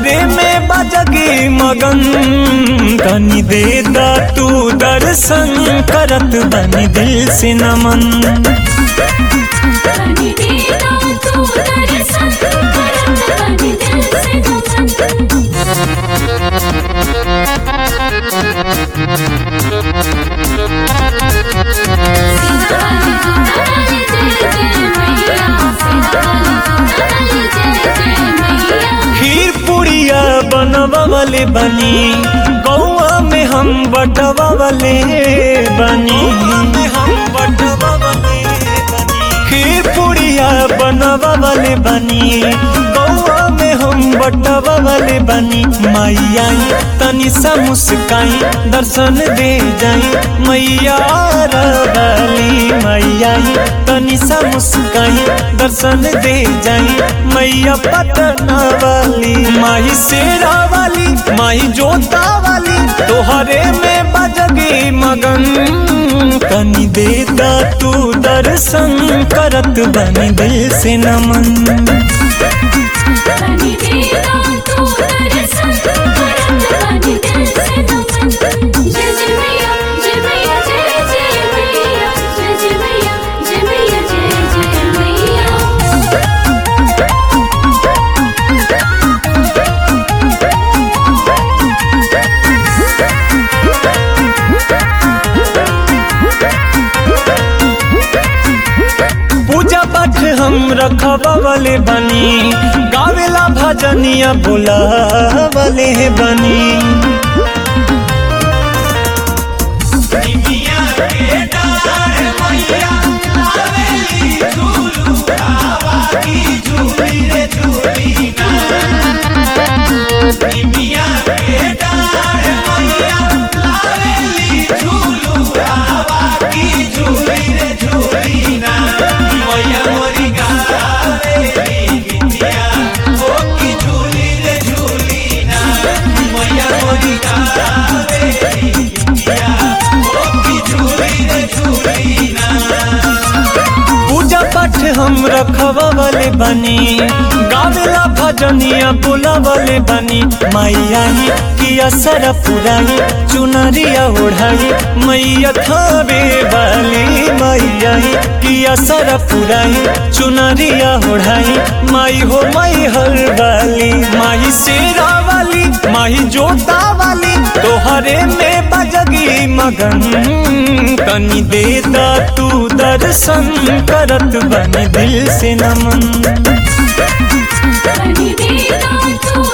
तोहरे में बजगी मगन तनी दे दा तू दर्शन करत बनी दिल से नमन बनी देना तू दर्शन करत बनी दिल से नमन सीताली सीताली जय जय मैया सीताली जय जय मैया खीर पुड़िया बनवा वाले बनी गौआ में हम बटवा वाले बनी हम बटवा वाले बनी खीर पुड़िया बनवा वाले बनी गौआ में हम बटवा वाले बनी मैया तनी सा मुस्काई दर्शन दे जाई मैया रवाली मैया तनी सा मुस्काई दर्शन दे जाई मैया पटना वाली माई शेरा वाली माई जोता वाली तोहरे में बजगी मगन तनी दे दा तू दर्शन करत बनी दिल से नमन बनी देना तू दर्शन करत बनी दिल से नमन जय जय मैया जय मैया जय जय मैया जय जय मैया जय मैया जय जय मैया पूजा पाठ हम रखवा वाले बनी गावेला भजनिया बोला वाले बनी पूजा पाठ हम रखवा वाले बनी गावेला भजनिया बोला वाले बनी मैया ही की असर पुराई चुनरिया ओढ़ाई मैया थावे वाली मैया ही की असर पुराई चुनरिया ओढ़ाई माई हो माई हर वाली माई शेरा वाली माई जोता वाली तोहरे में बजगी मगन तनी दे दा तू दर्शन करत बनी दिल से नमन बनी देना तू